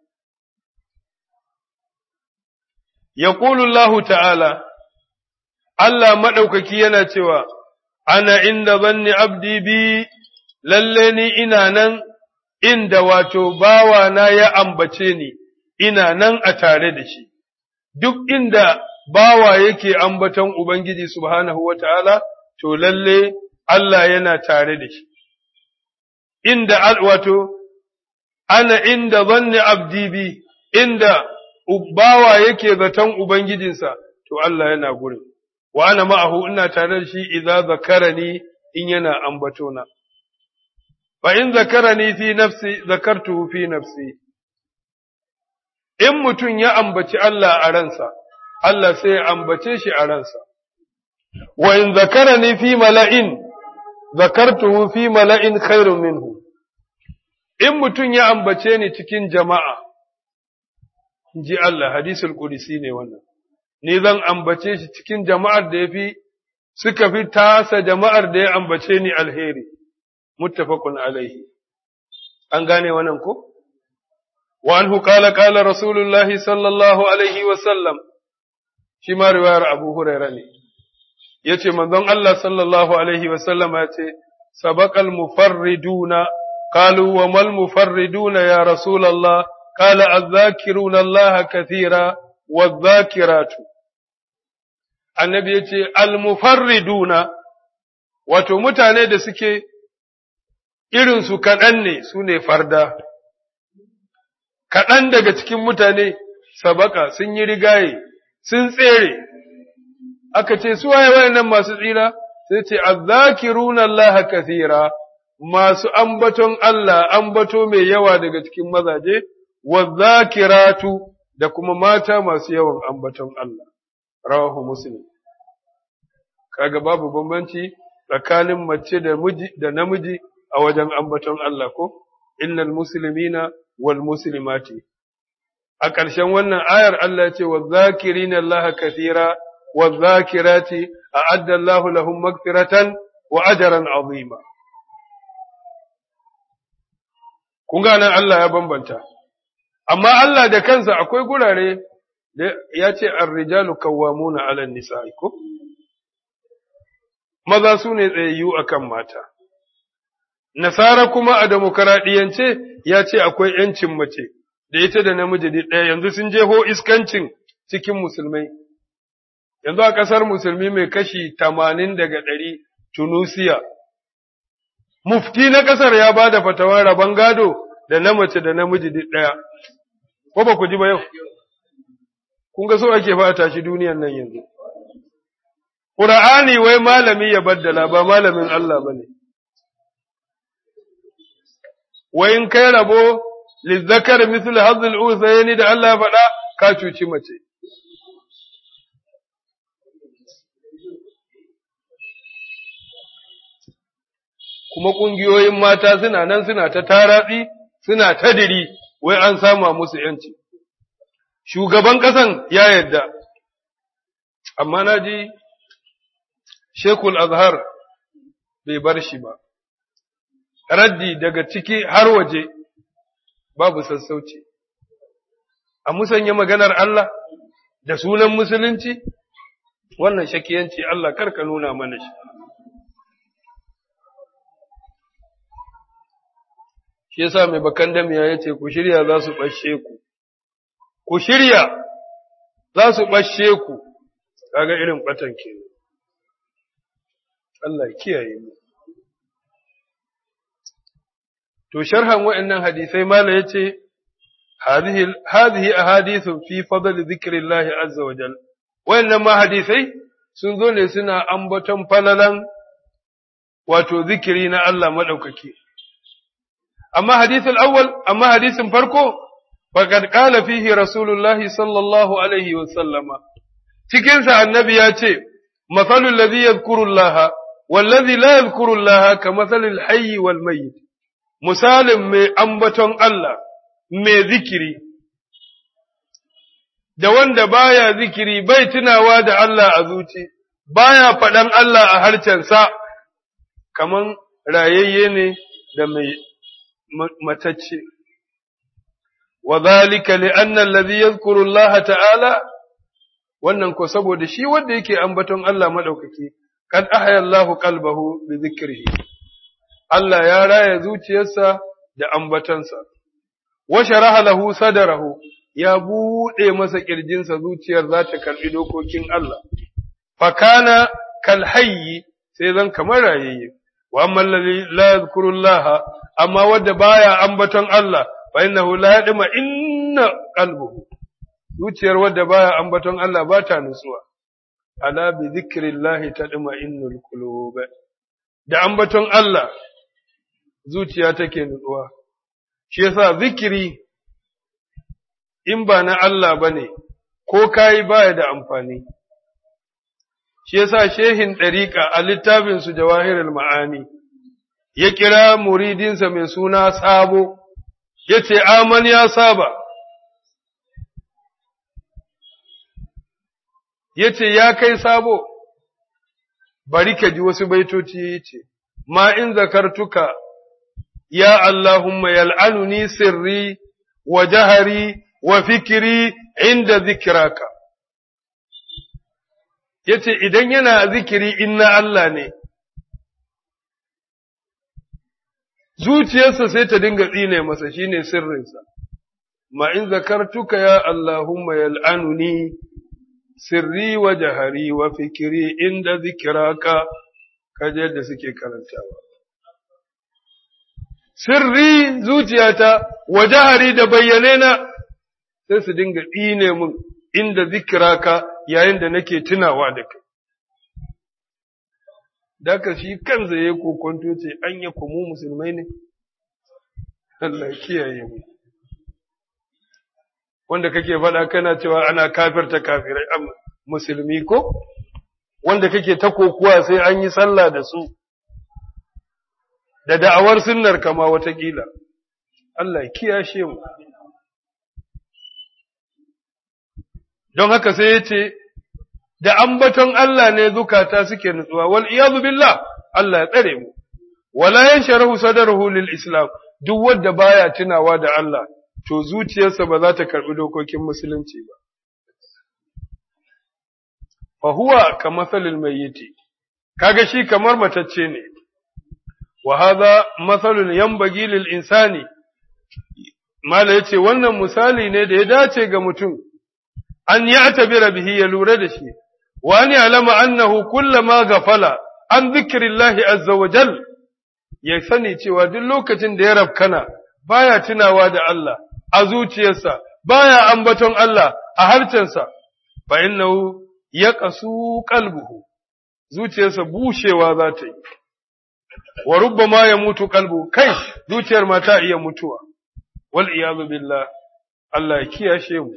A: ya Allah ta'ala Allah madaukaki yana cewa ana inda zanni abdi bi lalle ni ina nan inda wato bawana ya ambace ni, ina nan a tare da shi, duk inda bawa yake ambaton Ubangiji subhanahu wa ta'ala, to lalle Allah yana tare da shi. Inda wato, ana inda zanni abdi bi, inda bawa yake zaton Ubangijinsa, to Allah yana gurin. Wa ana ma'ahu ina tare da shi idza zakarani in yana ambatona. فإن ذكرني في نفسي ذكرته في نفسي in mutum ya ambaci Allah a ransa, Allah sai ya ambace shi a ransa, wa in zakarani fi mala'in, zakartuhu fi mala'in khairun minhu, in mutum ya ambace ni cikin jama'a, ji Allah, hadisul ƙudisi ne wannan, ni zan ambace shi cikin jama'ar da ya fi, suka fi tasa jama'ar da ya ambace ni alheri. muttafaqun alaihi an gane wannan ko wa anhu qala qala rasulullahi sallallahu alaihi wa sallam shi ma riwayar abu huraira ne yace manzon Allah sallallahu alaihi wa sallam yace sabaqal mufarriduna qalu wa mal mufarriduna ya rasulullah qala adh-dhakiruna Allah kathira wadh-dhakiratu annabi yace al mufarriduna wato mutane da suke irinsu kaɗan ne su ne farda, kaɗan daga cikin mutane sabaka sun yi rigaye, sun tsere, aka ce, su waye wayannan masu tsira, sai ce, azzakiruna Allah kathira masu ambaton Allah, ambato mai yawa daga cikin mazaje, wazzakiratu da kuma mata masu yawan ambaton Allah, rawahu Muslim. Kaga babu bambanci tsakanin mace da namiji a wajen ambaton Allah ko innal muslimina wal muslimati a ƙarshen wannan ayar Allah ya ce wa zakirina Allah kathira wa zakirati a'adda Allah lahum magfiratan wa ajran azima kun ga nan Allah ya bambanta amma Allah da kansa akwai gurare da ya ce ar-rijalu kawwamuna 'ala an-nisa'i ko maza su ne tsayayyu akan mata Nasara kuma a demokaradiyance ya ce akwai ‘yancin mace, da ita da namiji ɗaya yanzu sun jeho iskancin cikin musulmai. Yanzu a ƙasar musulmi mai kashi tamanin daga ɗari Tunusiya. Mufti na ƙasar ya ba da fatawar rabon gado da na mace da namiji ɗaya. Ko ba ku ji ba yau? Kun ga so ake fata shi duniyan nan yanzu. Ƙura'ani wai malami ya baddala ba malamin Allah ba ne. wa in kai rabo lizzakar misal hazil usayni da Allah faɗa ka cuci mace kuma ƙungiyoyin mata suna nan suna ta taratsi suna ta diri wai an sama musu yanci shugaban ƙasan ya yarda amma na ji shekul azhar bai bar shi ba raddi daga ciki har waje babu sassauci a musanya maganar Allah da sunan musulunci wannan shakiyanci Allah karka nuna mana shi shi yasa mai bakan damiya ya ce ku shirya za su ɓashe ku ku shirya za su ɓashe ku kaga irin ɓatan ke Allah kiyaye mu to sharhan wa'annan hadisai mala yace hadhihi hadhihi ahadithu fi fadl dhikrillah azza wa jal wa'annan ma hadisai sun zo ne suna ambaton falalan wato zikiri na Allah madaukaki amma hadithul awwal amma hadisin farko faqad qala fihi rasulullahi sallallahu alaihi wa sallama cikin sa annabi ya ce mathalul ladhi yadhkuru Allah wallazi la yadhkuru Allah kamathalil hayy wal mayyit misalin mai ambaton Allah mai zikiri da wanda baya zikiri bai tunawa da Allah a zuci baya faɗan Allah a harcensa kaman rayayye ne da mai matacce wa zalika li anna alladhi yadhkuru Allah ta'ala wannan ko saboda shi wanda yake ambaton Allah madaukaki kad ahya Allah qalbahu bi dhikrihi Allah ya raya zuciyarsa da ambatansa wa sharaha lahu sadarahu ya bude masa kirjinsa zuciyar za ta karbi dokokin Allah fakana kal hayyi sai zan kamar rayayye wa amma alladhi la yadhkuru Allah amma wanda baya ambaton Allah fa innahu la yadma inna qalbuhu zuciyar wanda baya ambaton Allah ba ta nutsuwa ala bi dhikrillahi tadma innul qulub da ambaton Allah zuciya take nutsuwa shi yasa zikiri in ba na Allah bane ko kai baya da amfani shi yasa shehin ɗariƙa a littafinsu jawahirul ma'ani ya kira muridinsa mai suna sabo ya ce aman ya saba ya ce ya kai sabo bari ka ji wasu baitoci ya ce ma in zakartuka ya Allahumma yal'anuni sirri wa jahari wa fikiri inda zikiraka yace idan yana zikiri inna Allah ne zuciyarsa sai ta dinga tsine masa shine sirrinsa ma in zakartuka ya Allahumma yal'anuni sirri wa jahari wa fikiri inda zikiraka kaje da suke karantawa sirri zuciyata wa jahari da bayyane na sai su dinga tsine mun inda zikiraka yayin da nake tunawa da kai. Daka shi kansa ya kokonto ce an ya mu musulmai ne? Allah kiyaye mu. Wanda kake faɗa kana cewa ana kafirta kafirai a musulmi ko? Wanda kake ta kokuwa sai an yi sallah da su, da da'awar sunnar kama watakila. Allah kiyashe mu. don haka sai ya ce, Da ambaton Allah ne zukata suke nutsuwa, wal iyazu billah Allah ya tsare mu, wala yan sharahu sadarahu lil Islam, duk wanda baya tunawa da Allah, to zuciyarsa ba za ta karɓi dokokin musulunci ba. Fa huwa ka masalil mayyiti, kaga shi kamar matacce ne, wa hadha masalun yanbaghi lil insani, Mala ya ce wannan misali ne da ya dace ga mutum. an ya'tabira bihi ya lura da shi wa an ya'lama annahu kullama ghafala an dhikrillahi azza wa jal ya sani cewa duk lokacin da ya rafkana baya tunawa da Allah a zuciyarsa baya ambaton Allah a harcensa fa innahu yaqasu qalbuhu zuciyarsa bushewa za ta yi wa rubbama ya mutu qalbu kai zuciyar ma ta iya mutuwa wal iyadu billah Allah ya kiyashe mu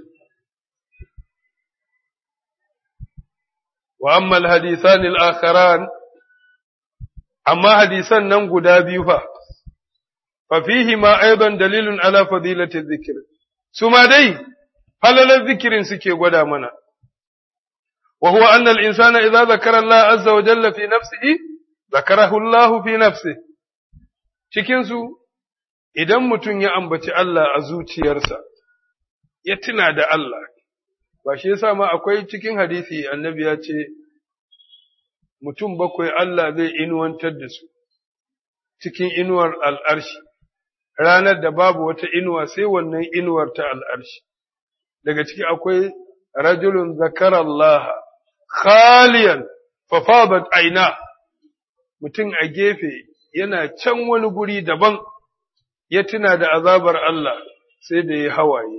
A: وأما الحديثان الآخران أما حديثا ننقو دابيها ففيهما أيضا دليل على فضيلة الذكر ثم دي فلل الذكر سكي قدا منا وهو أن الإنسان إذا ذكر الله عز وجل في نفسه ذكره الله في نفسه cikinsu idan mutum ya ambaci Allah a zuciyarsa ya tuna da Allah ba shi yasa ma akwai cikin hadisi annabi ya ce mutum bakwai Allah zai inuwantar da su cikin inuwar al'arshi ranar da babu wata inuwa sai wannan inuwar ta al'arshi daga ciki akwai rajulun zakara Allah khaliyan fafabat aina mutum a gefe yana can wani guri daban ya tuna da azabar Allah sai da ya hawaye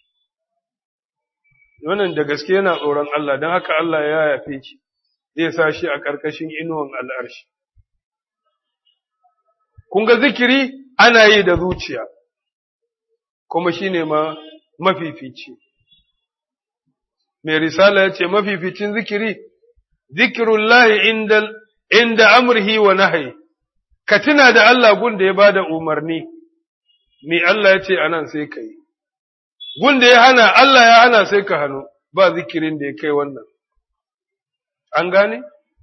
A: wannan da gaske yana tsoron Allah don haka Allah ya yafe shi zai sa shi a ƙarƙashin inuwan al'arshi. Kun ga zikiri ana yi da zuciya kuma shine ma mafifici mai risala ya ce mafificin zikiri zikirullahi inda inda amrihi wa nahyi ka tuna da Allah gun da ya bada umarni me Allah ya ce anan sai ka yi gun da ya hana Allah ya hana sai ka hannu ba zikirin da ya kai wannan an gane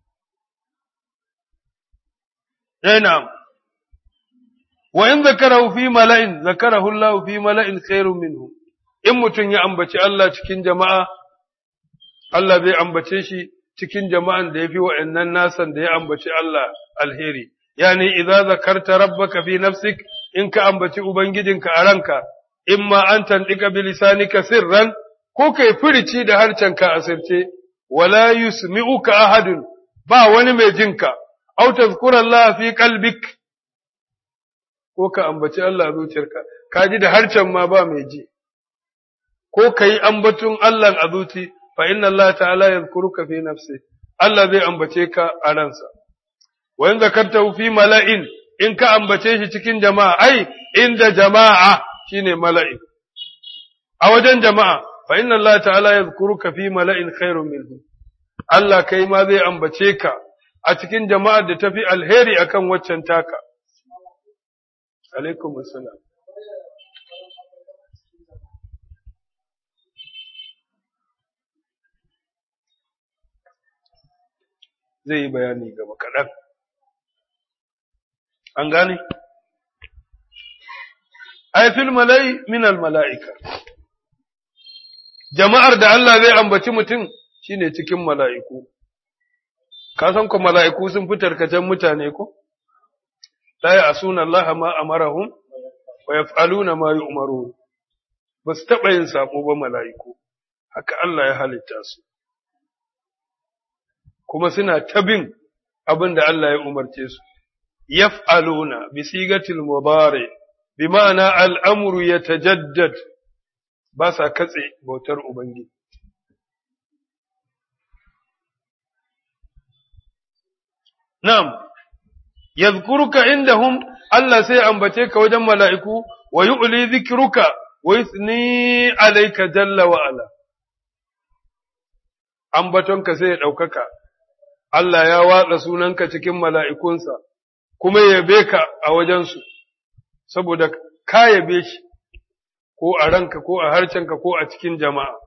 A: eh na'am wa in zakarahu fi mala'in zakarahu Allah fi mala'in khairun minhu in mutun ya ambaci Allah cikin jama'a Allah zai ambace shi cikin jama'an da yafi wa'annan nasan da ya ambaci Allah alheri yani idza zakarta rabbaka fi nafsik in ka ambaci ubangijinka a ranka imma an tandika bi lisanika sirran ko kai furici da harcenka asirce wala yusmi'uka ahadun ba wani mai jinka aw tazkura Allah fi qalbik ko ka ambaci Allah zuciyarka ka ji da harcen ma ba mai ji ko kai ambatun Allah a zuci fa inna Allah ta'ala yadhkuruka fi nafsi Allah zai ambace ka a ransa wa in zakartahu fi mala'in in ka ambace shi cikin jama'a ai inda jama'a shine mala'in a wajen jama'a fa inna Allah ta'ala yadhkuruka fi mala'in khairun minhu Allah kai ma zai ambace ka a cikin jama'ar da tafi alheri akan waccan taka alaikum assalam zai yi bayani gaba kaɗan an gane ai fil mala'i min al mala'ika jama'ar da Allah zai ambaci mutum shine cikin mala'iku ka san ko mala'iku sun fi tarkacen mutane ko la ya'suna Allah ma amarahum wa yaf'aluna ma yu'marun ba su taɓa yin sako ba mala'iku haka Allah ya halitta su kuma suna tabin abin da Allah ya umarce su yaf'aluna bi sigatil mudari bi ma'ana al'amru yatajaddad ba sa katse bautar ubangiji na'am yadhkuruka indahum Allah sai ambace ka wajen mala'iku wa yu'li dhikruka wa yusni alayka jalla wa ala ambatonka sai ya ɗaukaka Allah ya watsa sunanka cikin mala'ikunsa, kuma yabe ka a wajensu, saboda ka yabe shi, ko a ranka, ko a harcenka, ko a cikin jama'a.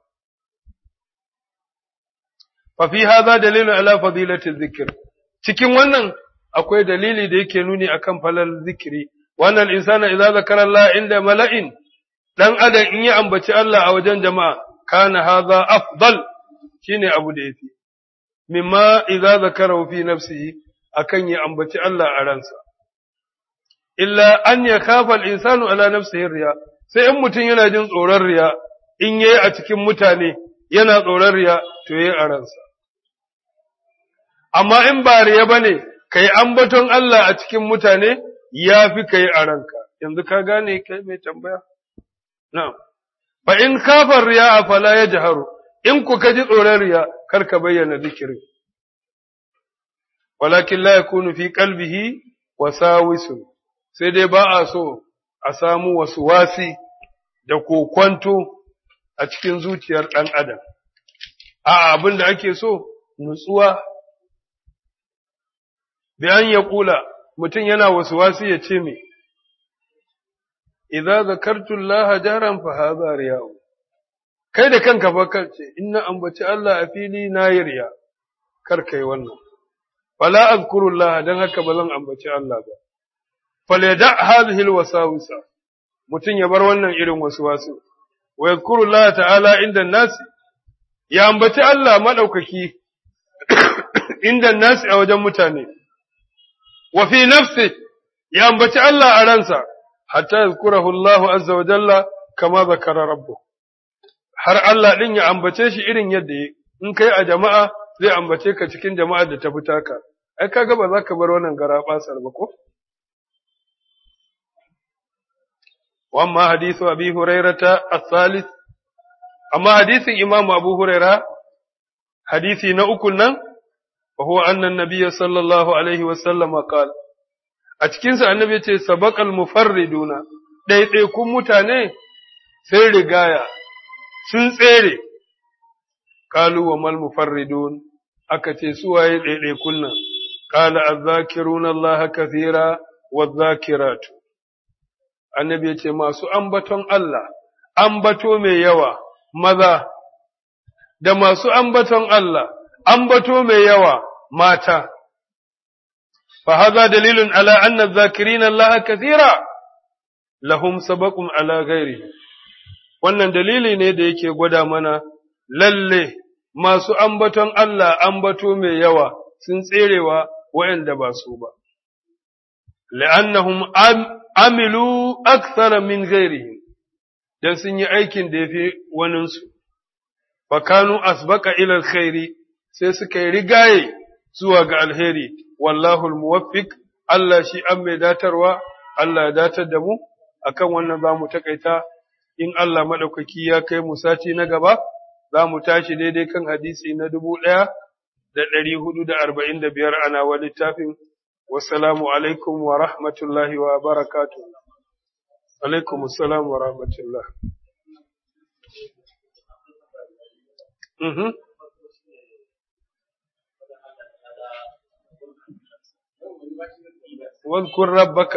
A: Fafi haza dalilin ala fadilatin zikir, cikin wannan akwai dalili da yake nuni akan falal zikiri, wannan insana idza zakara Allah inda mala'in, ɗan adam in ya ambaci Allah a wajen jama'a, kana haza afdal shine abu da yafi. mimma idza zakarahu fi nafsihi akan ya ambaci Allah a ransa illa an ya kafa al-insanu ala nafsihi riya sai in mutum yana jin tsoron riya in yayi a cikin mutane yana tsoron riya to yayi a ransa amma in ba riya bane kai ambaton Allah a cikin mutane yafi kai a ranka yanzu ka gane kai mai tambaya na'am fa in kafa riya fala yajharu in ku ka ji tsoron riya kar ka bayyana zikirin walakin la yakunu fi qalbihi wasawisun sai dai ba a so a samu wasu wasi da kokwanto a cikin zuciyar ɗan adam a abin da ake so nutsuwa bi an ya kula mutum yana wasu wasi ya ce me idza zakartu allaha jaran fa hadha riya'u kai da kanka fa kace inna ambaci Allah a fili na yi riya kar kai wannan wala azkurullah dan haka ba zan ambaci Allah ba falyada hadhihi alwasawisa mutun ya bar wannan irin waswasu wa yazkurullah ta'ala inda nas ya ambaci Allah madaukaki inda nas a wajen mutane wa fi nafsi ya ambaci Allah a ransa hatta yazkurahu Allah azza wa jalla kama zakara rabbuh har Allah ɗin ya ambace shi irin yadda ya in kai a jama'a zai ambace ka cikin jama'ar da ta fita ka, ai kaga ba za ka bar wannan gara basar ba ko? Wamma hadisu Abi Hurairata as-salis amma hadisin Imam Abu Huraira hadisi na uku nan wa huwa anna an-nabiy sallallahu alaihi wa sallam qala a cikinsa annabi ya ce sabaqal mufarriduna ɗaiɗaikun mutane sai rigaya sun tsere qalu wa mal mufarridun aka ce su waye ɗaiɗaikun nan qala azzakiruna allaha kathira wadh-dhakiratu annabi ya ce masu ambaton Allah ambato mai yawa maza da masu ambaton Allah ambato mai yawa mata فهذا دليل على أن الذاكرين الله كثيرا لهم سبق على غيره wannan dalili ne da yake gwada mana lalle masu ambaton Allah ambato mai yawa sun tserewa waɗanda ba su ba la'annahum amilu akthara min ghairihim dan sun yi aikin da yafi waninsu fa kanu asbaqa ila alkhairi sai suka yi rigaye zuwa ga alheri wallahu almuwaffiq Allah shi an mai datarwa Allah ya datar da mu akan wannan zamu takaita in Allah madaukaki ya kai mu sati na gaba zamu tashi daidai kan hadisi na dubu ɗaya da ɗari hudu da arba'in da biyar ana wa littafin wassalamu alaikum wa rahmatullahi wa barakatuh alaikum assalam wa rahmatullah mhm واذكر ربك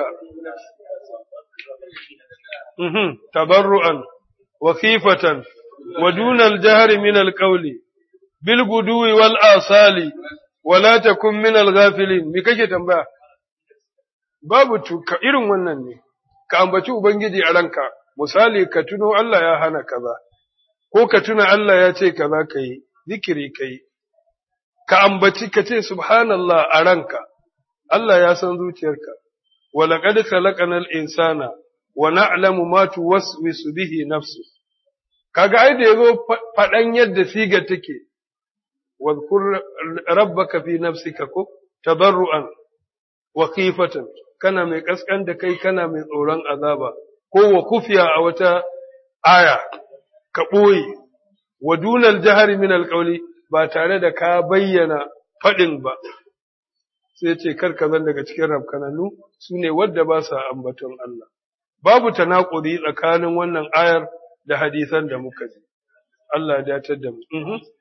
A: تضرعا وخيفة ودون الجهر من القول بالغدو والآصال ولا تكن من الغافلين me kake tambaya babu tuka irin wannan ne ka ambaci ubangiji a ranka misali ka tuno Allah ya hana kaza ko ka tuna Allah ya ce kaza kai zikiri kai ka ambaci ka ce subhanallah a ranka Allah ya san zuciyarka, walaƙad khalaqanal insana wa na'lamu ma tuwaswisu bihi nafsu. Kaga ai da yazo faɗan yadda siga take, wadhkur rabbaka fi nafsika ko tadarruan wa khifatan kana mai kaskan da kai kana mai tsoron azaba ko wa kufiya a wata aya ka ɓoye wa dunal jahari min alƙauli ba tare da ka bayyana faɗin ba. sai ce karka zan daga cikin rafkananu su ne wadda ba sa ambaton Allah. Babu tanaƙuri tsakanin wannan ayar da hadisan da muka ji. Allah ya datar da mu.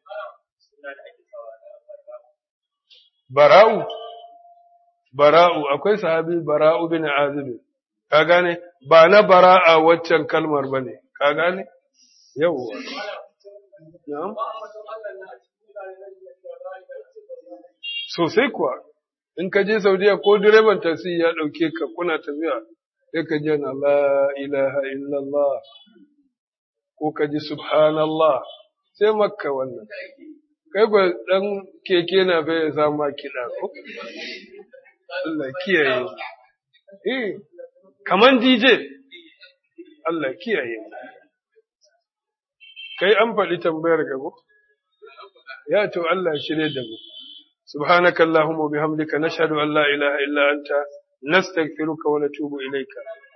A: Bara'u, bara'u, akwai sahabi bara'u bin azibin, ka gane, ba na bara'a waccan kalmar ba ne, ka gane? Yawwa. Sosai kuwa. in ka je Saudiya ko direban taksi ya ɗauke ka kuna tafiya sai ka ji na la ilaha illallah ko ka ji subhanallah sai makka wannan kai ba dan keke na bai ya sama kiɗa ko Allah kiyaye eh kaman DJ Allah kiyaye kai an faɗi tambayar gabo ya to Allah shirye da mu سبحانك اللهم وبحمدك نشهد أن لا إله إلا أنت نستغفرك ونتوب إليك